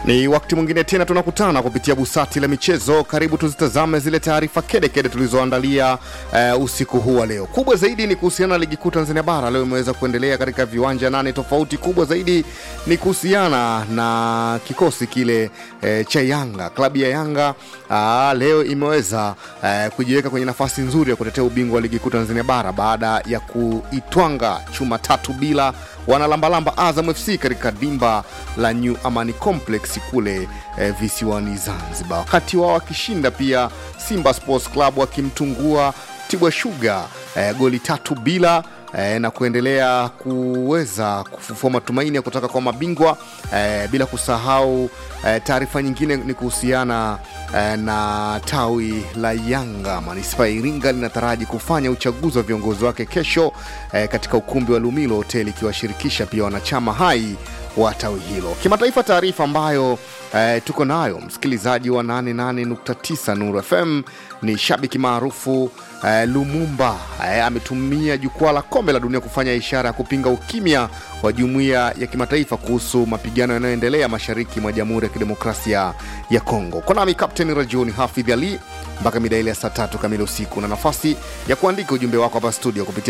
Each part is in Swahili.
Ni wakati mwingine tena tunakutana kupitia busati la michezo. Karibu tuzitazame zile taarifa kedekede tulizoandalia uh, usiku huu wa leo. Kubwa zaidi ni kuhusiana na ligi kuu Tanzania bara, leo imeweza kuendelea katika viwanja nane tofauti. Kubwa zaidi ni kuhusiana na kikosi kile uh, cha Yanga. Klabu ya Yanga uh, leo imeweza uh, kujiweka kwenye nafasi nzuri ya kutetea ubingwa wa ligi kuu Tanzania bara baada ya kuitwanga chuma tatu bila wanalambalamba Azam FC katika dimba la New Amani Complex kule eh, visiwani Zanzibar, wakati wao wakishinda pia Simba Sports Club wakimtungua Tibwa Sugar eh, goli tatu bila eh, na kuendelea kuweza kufufua matumaini ya kutoka kwa mabingwa eh, bila kusahau eh, taarifa nyingine ni kuhusiana eh, na tawi la Yanga manispaa ya Iringa linataraji kufanya uchaguzi wa viongozi wake kesho eh, katika ukumbi wa Lumilo Hotel ikiwashirikisha pia wanachama hai wa tawi hilo. Kimataifa, taarifa ambayo eh, tuko nayo msikilizaji wa 88.9 Nuru FM ni shabiki maarufu eh, Lumumba eh, ametumia jukwaa la kombe la dunia kufanya ishara ya kupinga ukimya wa jumuiya ya kimataifa kuhusu mapigano yanayoendelea mashariki mwa Jamhuri ya Kidemokrasia ya Kongo. Kwa nami Kapteni Rajuni Hafidh Ali mpaka mida ile ya saa tatu kamili usiku, na nafasi ya kuandika ujumbe wako hapa studio kupitia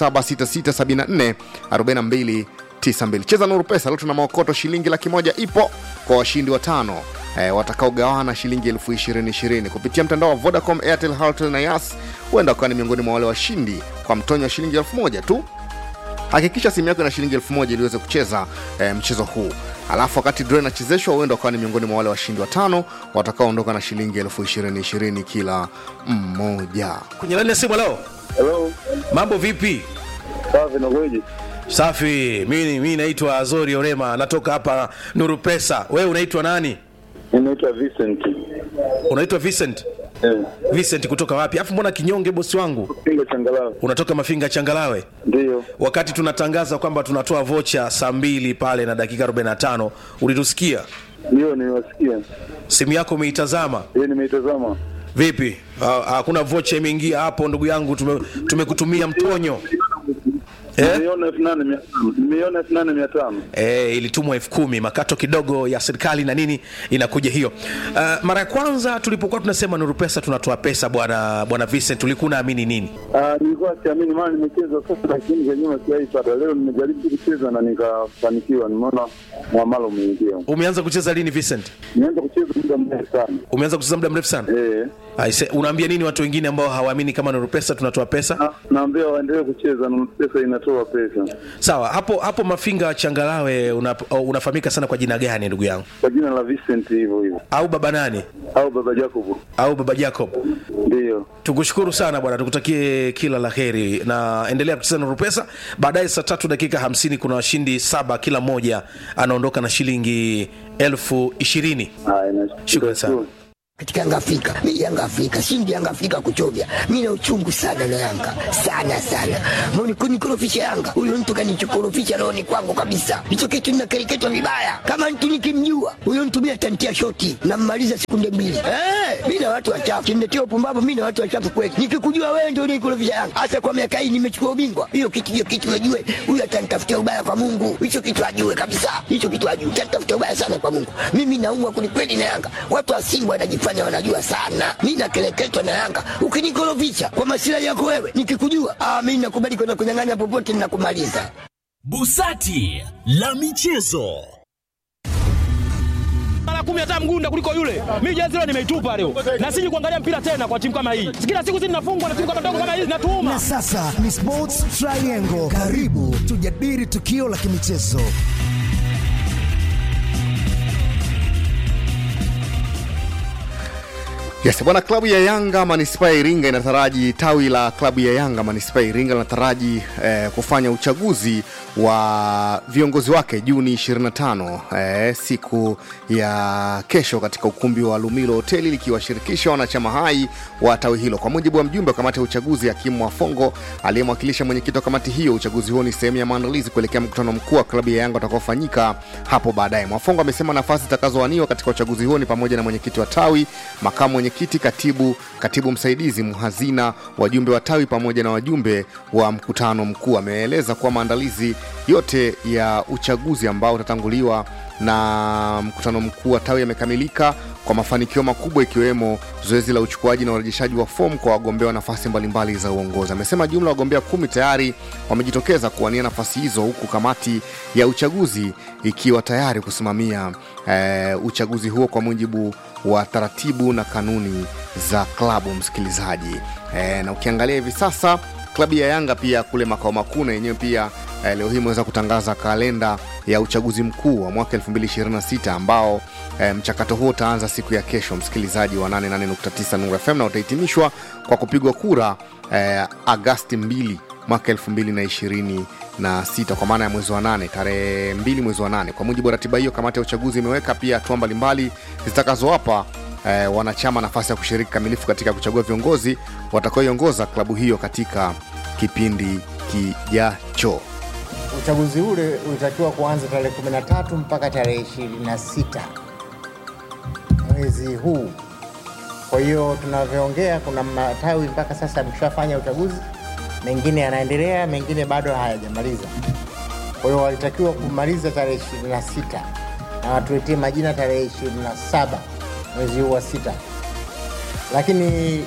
07667442 92 cheza nuru pesa leo tuna maokoto shilingi laki moja ipo kwa washindi watano e, watakaogawana shilingi elfu ishirini ishirini kupitia mtandao wa vodacom airtel Halotel na yas huenda wakawa ni miongoni mwa wale washindi kwa mtonyo wa shilingi elfu moja tu hakikisha simu yako ina shilingi elfu moja ili uweze kucheza e, mchezo huu alafu wakati draw inachezeshwa huenda wakawa ni miongoni mwa wale washindi watano watakaoondoka na shilingi elfu ishirini ishirini kila mmoja kwenye laini ya simu leo Hello, mambo vipi safi nakueje? safi mi mi naitwa azori orema natoka hapa nuru pesa wewe unaitwa nani Mimi naitwa Vincent. unaitwa vincent Eh, vincent kutoka wapi afu mbona kinyonge bosi wangu Pingo changalawe. unatoka mafinga changalawe Ndio. wakati tunatangaza kwamba tunatoa vocha saa mbili pale na dakika 45 ulitusikia Ndio niwasikia. simu yako umeitazama Yeye nimeitazama. vipi Ha- hakuna vocha imeingia hapo ndugu yangu tume- tumekutumia mtonyo eh? Nimeiona elfu nane mia tano. Nimeiona elfu nane mia tano. e, ilitumwa elfu kumi makato kidogo ya serikali na nini inakuja hiyo uh, mara ya kwanza tulipokuwa tunasema nuru pesa tunatoa pesa bwana bwana vincent ulikuwa unaamini nini Ah, nilikuwa siamini maana nimecheza sasa lakini za nyuma sijaipata. Leo nimejaribu kucheza na nikafanikiwa. Nimeona mwamalo umeingia. umeanza kucheza lini vincent Nimeanza kucheza muda mrefu sana. umeanza kucheza muda mrefu sana Eh. Aise, unaambia nini watu wengine ambao hawaamini kama nuru pesa tunatoa pesa Na- Naambia waendelee kucheza na pesa inatoa pesa. sawa hapo hapo mafinga changalawe una, unafahamika sana kwa jina gani ndugu yangu Kwa jina la Vincent hivyo hivyo. au baba nani Au baba Jacob. au baba jacob Ndio. tukushukuru sana bwana tukutakie kila la heri na endelea kucheza nuru pesa baadaye saa tatu dakika hamsini kuna washindi saba kila mmoja anaondoka na shilingi elfu ishirini Haya, nashukuru. Shukrani sana. katika Yanga Afrika. Mimi Yanga Afrika, shindi Yanga Afrika kuchovya. Mimi na uchungu sana na Yanga. Sana sana. Mbona kunikorofisha Yanga? Huyo mtu kanichokorofisha rohoni kwangu kabisa. Hicho kitu ninakereketwa vibaya. Kama mtu nikimjua, huyo mtu mimi atantia shoti na mmaliza sekunde mbili. Eh, mimi na watu wachafu. Kimletea upumbavu mimi na watu wachafu kweli. Nikikujua wewe ndio unikorofisha Yanga. Hasa kwa miaka hii nimechukua ubingwa. Hiyo kitu hiyo kitu najue. Huyo atanitafutia ubaya kwa Mungu. Hicho kitu ajue kabisa. Hicho kitu ajue. Atanitafutia ubaya sana kwa Mungu. Mimi naumwa kwelikweli na Yanga. Watu wa Simba wanajifanya wanajua sana. Mimi nakeleketwa na Yanga. Ukinikorofisha kwa masilahi yako wewe, nikikujua, ah, mimi nakubali kwenda kunyang'anya popote ninakumaliza. Busati la michezo. mara kumi hata mgunda kuliko yule. Mimi jezi leo nimeitupa leo, na siji kuangalia mpira tena kwa timu kama hii. Kila siku sisi tunafungwa na timu kama ndogo kama hizi, natuuma Na sasa ni Sports Triangle. Karibu tujadili tukio la kimichezo. Yes, bwana, klabu ya Yanga manispaa ya Iringa inataraji, tawi la klabu ya Yanga manispaa ya Iringa linataraji eh, kufanya uchaguzi wa viongozi wake Juni 25 eh, siku ya kesho katika ukumbi wa Lumilo hoteli likiwashirikisha wanachama hai wa tawi hilo. Kwa mujibu wa mjumbe wa kamati ya uchaguzi Hakimu Wafongo aliyemwakilisha mwenyekiti wa kamati hiyo, uchaguzi huo ni sehemu ya maandalizi kuelekea mkutano mkuu wa klabu ya Yanga utakaofanyika hapo baadaye. Mwafongo amesema nafasi zitakazowaniwa katika uchaguzi huo ni pamoja na mwenyekiti wa tawi, makamu mwenye mwenyekiti, katibu, katibu msaidizi, mhazina, wajumbe wa tawi pamoja na wajumbe wa mkutano mkuu. Ameeleza kuwa maandalizi yote ya uchaguzi ambao utatanguliwa na mkutano mkuu wa tawi yamekamilika kwa mafanikio makubwa ikiwemo zoezi la uchukuaji na urejeshaji wa fomu kwa wagombea wa nafasi mbalimbali za uongozi. Amesema jumla ya wagombea kumi tayari wamejitokeza kuwania nafasi hizo huku kamati ya uchaguzi ikiwa tayari kusimamia eh, uchaguzi huo kwa mujibu wa taratibu na kanuni za klabu. Msikilizaji eh, na ukiangalia hivi sasa klabu ya Yanga pia kule makao makuu na yenyewe pia eh, leo hii imeweza kutangaza kalenda ya uchaguzi mkuu wa mwaka 2026 ambao eh, mchakato huo utaanza siku ya kesho, msikilizaji wa 88.9 Nuru FM na utahitimishwa kwa kupigwa kura eh, Agasti 2 mwaka 2026 kwa maana ya mwezi wa nane, tarehe 2 mwezi wa nane. Kwa mujibu wa ratiba hiyo, kamati ya uchaguzi imeweka pia hatua mbalimbali zitakazowapa eh, wanachama nafasi ya kushiriki kamilifu katika kuchagua viongozi watakaoiongoza klabu hiyo katika kipindi kijacho. Uchaguzi ule ulitakiwa kuanza tarehe 13 mpaka tarehe 26 mwezi huu. Kwa hiyo tunavyoongea, kuna matawi mpaka sasa yameshafanya uchaguzi, mengine yanaendelea, mengine bado hayajamaliza. Kwa hiyo walitakiwa kumaliza tarehe 26 na watuletee majina tarehe 27 mwezi huu wa sita, lakini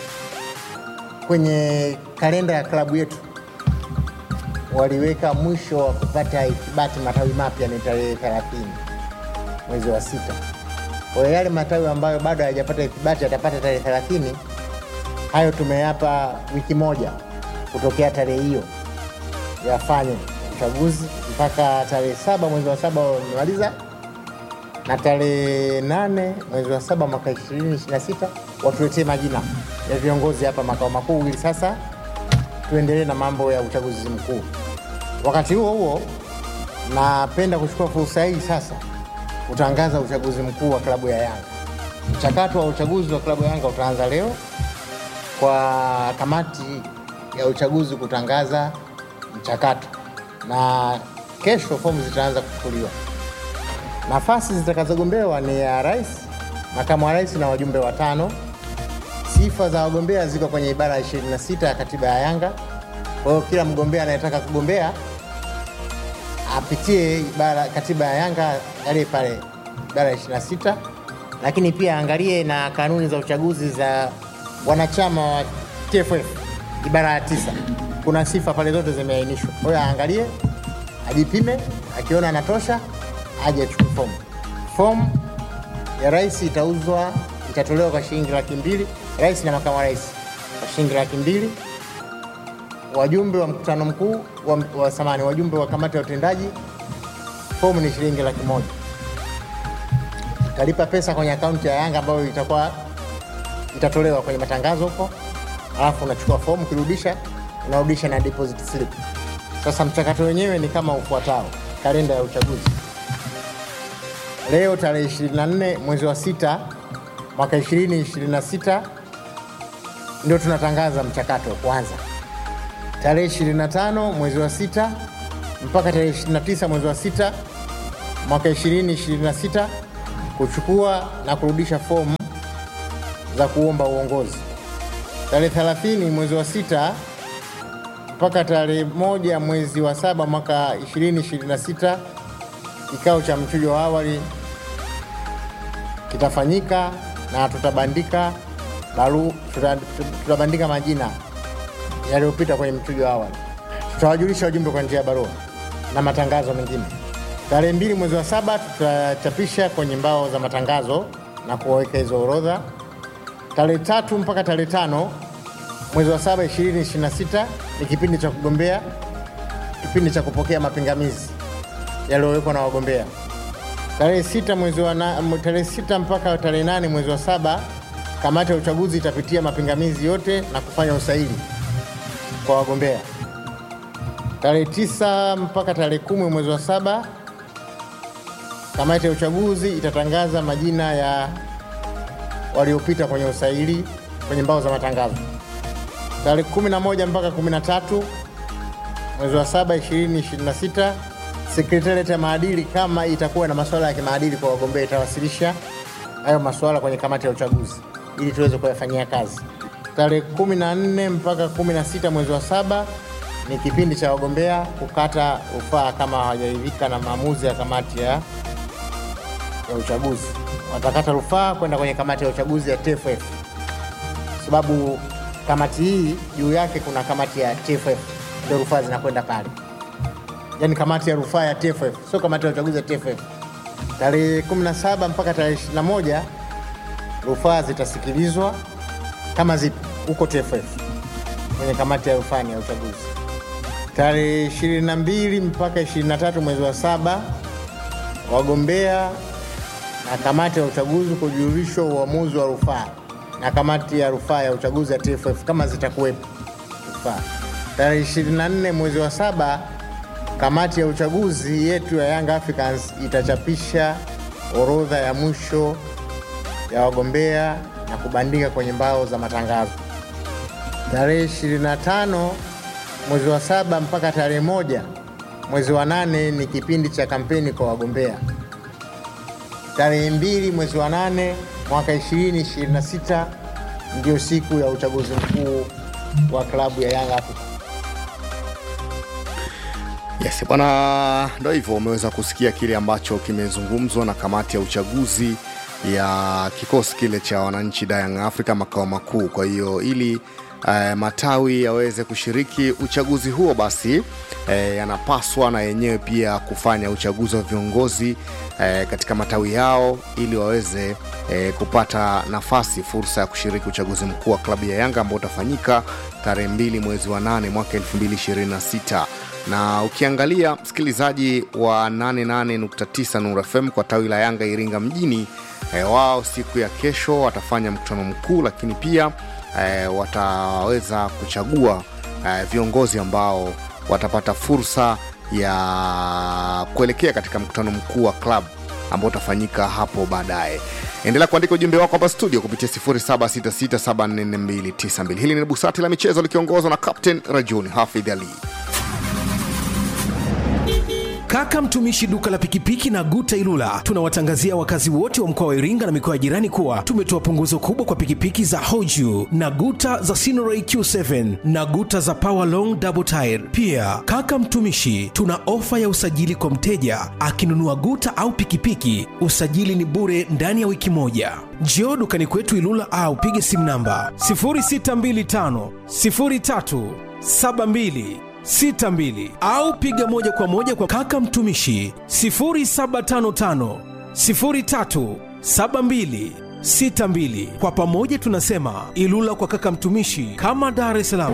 kwenye kalenda ya klabu yetu waliweka mwisho wa kupata ithibati matawi mapya ni tarehe 30 mwezi wa sita. Kwa hiyo yale matawi ambayo bado hayajapata ithibati yatapata tarehe 30. Hayo tumeyapa wiki moja kutokea tarehe hiyo yafanye uchaguzi mpaka tarehe saba mwezi wa saba wamemaliza, na tarehe nane mwezi wa saba mwaka 2026 watuletee majina ya viongozi hapa makao makuu ili sasa tuendelee na mambo ya uchaguzi mkuu. Wakati huo huo, napenda kuchukua fursa hii sasa kutangaza uchaguzi mkuu wa klabu ya Yanga. Mchakato wa uchaguzi wa klabu ya Yanga utaanza leo kwa kamati ya uchaguzi kutangaza mchakato, na kesho fomu zitaanza kuchukuliwa. Nafasi zitakazogombewa ni ya rais, makamu wa rais na wajumbe watano. Sifa za wagombea ziko kwenye ibara ya 26 ya katiba ya Yanga. Kwa hiyo kila mgombea anayetaka kugombea apitie ibara katiba ya Yanga, angalie pale ibara ya 26, lakini pia angalie na kanuni za uchaguzi za wanachama wa TFF ibara ya tisa. Kuna sifa pale zote zimeainishwa. Kwa hiyo aangalie, ajipime, akiona anatosha aje achukue fomu. Fomu ya rais itauzwa, itatolewa kwa shilingi laki mbili, rais na makamu wa rais kwa shilingi laki mbili wajumbe wa mkutano mkuu wa, wa samani wajumbe wa kamati ya utendaji fomu ni shilingi laki moja. Utalipa pesa kwenye akaunti ya Yanga ambayo itakuwa itatolewa kwenye matangazo huko, alafu unachukua fomu, ukirudisha unarudisha na deposit slip. Sasa mchakato wenyewe ni kama ufuatao: kalenda ya uchaguzi leo tarehe 24 mwezi wa sita mwaka 2026 ndio tunatangaza mchakato kwanza tarehe 25 mwezi wa sita mpaka tarehe 29 mwezi wa sita mwaka 2026 kuchukua na kurudisha fomu za kuomba uongozi. Tarehe 30 mwezi wa sita mpaka tarehe moja mwezi wa saba mwaka 2026 kikao cha mchujo wa awali kitafanyika na tutabandika baru, tuta, tutabandika majina yaliyopita kwenye mchujo wa awali. Tutawajulisha wajumbe kwa njia ya barua na matangazo mengine. Tarehe mbili mwezi wa saba tutachapisha kwenye mbao za matangazo na kuwaweka hizo orodha. Tarehe tatu mpaka tarehe tano mwezi wa saba 2026 ni kipindi cha kugombea, kipindi cha kupokea mapingamizi yaliyowekwa na wagombea. Tarehe sita mwezi wa na, tarehe sita mpaka tarehe nane mwezi wa saba kamati ya uchaguzi itapitia mapingamizi yote na kufanya usaili kwa wagombea. Tarehe tisa mpaka tarehe kumi mwezi wa saba kamati ya uchaguzi itatangaza majina ya waliopita kwenye usaili kwenye mbao za matangazo. Tarehe 11 mpaka 13 mwezi wa saba 2026 sekretariat ya maadili kama itakuwa na masuala ya kimaadili kwa wagombea itawasilisha hayo masuala kwenye kamati ya uchaguzi. ili tuweze kuyafanyia kazi. Tarehe kumi na nne mpaka kumi na sita mwezi wa saba ni kipindi cha wagombea kukata rufaa kama hawajaridhika na maamuzi ya kamati ya, ya uchaguzi. Watakata rufaa kwenda kwenye kamati ya uchaguzi ya TFF, sababu kamati hii juu yake kuna kamati ya TFF, ndio rufaa zinakwenda pale, yaani kamati ya rufaa ya TFF, sio kamati ya uchaguzi ya TFF. Tarehe 17 mpaka tarehe 21 rufaa zitasikilizwa kama zipo huko TFF kwenye kamati ya rufani ya uchaguzi. Tarehe 22 mpaka 23 mwezi wa saba wagombea na kamati ya uchaguzi kujulishwa uamuzi wa rufaa na kamati ya rufaa ya uchaguzi ya TFF kama zitakuwepo rufaa. Tarehe 24 mwezi wa saba kamati ya uchaguzi yetu ya Young Africans itachapisha orodha ya mwisho ya wagombea na kubandika kwenye mbao za matangazo. Tarehe 25 mwezi wa saba mpaka tarehe moja mwezi wa nane ni kipindi cha kampeni kwa wagombea. Tarehe mbili mwezi wa nane mwaka 2026 ndio siku ya uchaguzi mkuu wa klabu ya Young Africans. Yes, bwana, ndo hivyo umeweza kusikia kile ambacho kimezungumzwa na kamati ya uchaguzi ya kikosi kile cha wananchi da Young Africa makao makuu. Kwa hiyo ili eh, matawi yaweze kushiriki uchaguzi huo, basi eh, yanapaswa na yenyewe pia kufanya uchaguzi wa viongozi eh, katika matawi yao ili waweze eh, kupata nafasi fursa ya kushiriki uchaguzi mkuu wa klabu ya Yanga ambao utafanyika tarehe mbili mwezi wa nane mwaka 2026 na ukiangalia msikilizaji wa 88.9 Nuru FM kwa tawi la Yanga Iringa mjini e, wao siku ya kesho watafanya mkutano mkuu, lakini pia e, wataweza kuchagua e, viongozi ambao watapata fursa ya kuelekea katika mkutano mkuu wa club ambao utafanyika hapo baadaye. Endelea kuandika ujumbe wako hapa studio kupitia 0766744292. Hili ni busati la michezo likiongozwa na Captain Rajuni Hafidh Ali. Kaka mtumishi duka la pikipiki na Guta Ilula, tunawatangazia wakazi wote wa mkoa wa Iringa na mikoa ya jirani kuwa tumetoa punguzo kubwa kwa pikipiki za Hoju na Guta za Sinoray Q7 na Guta za Power Long Double Tire. Pia kaka mtumishi, tuna ofa ya usajili kwa mteja akinunua Guta au pikipiki, usajili ni bure ndani ya wiki moja. Njoo dukani kwetu Ilula au pige simu namba 0625 03 72 62 au piga moja kwa moja kwa kaka mtumishi 0755 03 72 62. Kwa pamoja tunasema Ilula kwa kaka mtumishi, kama Dar es Salaam.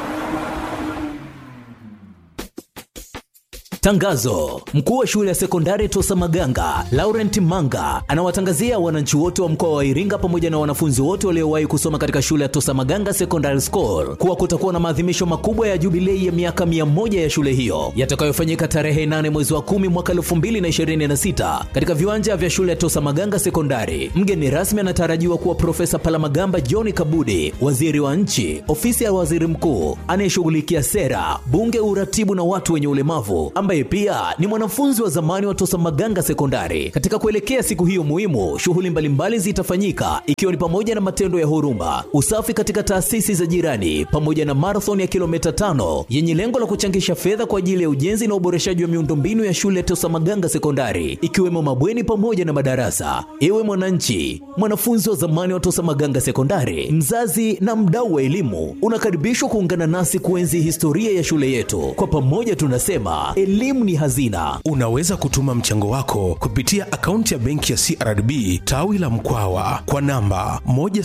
Tangazo: mkuu wa shule ya sekondari Tosa Maganga Laurent Manga anawatangazia wananchi wote wa mkoa wa Iringa pamoja na wanafunzi wote waliowahi kusoma katika shule ya Tosa Maganga Secondary School kuwa kutakuwa na maadhimisho makubwa ya jubilei ya miaka mia moja ya shule hiyo yatakayofanyika tarehe 8 mwezi wa 10 mwaka 2026 katika viwanja vya shule ya Tosa Maganga Sekondari. Mgeni rasmi anatarajiwa kuwa Profesa Palamagamba John Kabudi, waziri wa nchi, ofisi ya waziri mkuu anayeshughulikia sera, bunge, uratibu na watu wenye ulemavu ambaye pia ni mwanafunzi wa zamani wa Tosa Maganga Sekondari. Katika kuelekea siku hiyo muhimu, shughuli mbalimbali zitafanyika ikiwa ni pamoja na matendo ya huruma, usafi katika taasisi za jirani, pamoja na marathon ya kilomita tano yenye lengo la kuchangisha fedha kwa ajili ya ujenzi na uboreshaji wa miundombinu ya shule ya Tosa Maganga Sekondari, ikiwemo mabweni pamoja na madarasa. Ewe mwananchi, mwanafunzi wa zamani wa Tosa Maganga Sekondari, mzazi na mdau wa elimu, unakaribishwa kuungana nasi kuenzi historia ya shule yetu. Kwa pamoja tunasema elimu ni hazina. Unaweza kutuma mchango wako kupitia akaunti ya benki ya CRDB tawi la Mkwawa kwa namba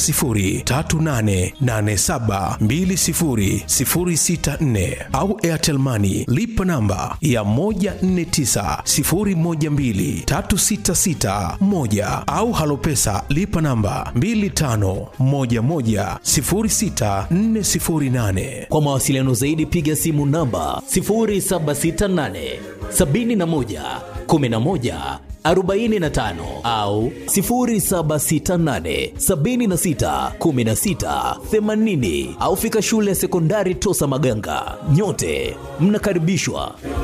10388720064 au Airtel Money lipa namba ya 1490123661 au Halopesa lipa namba 25110648. Kwa mawasiliano zaidi piga simu namba 0768 71 11 45 au 0768 76 16 80 au fika shule ya sekondari Tosa Maganga. Nyote mnakaribishwa.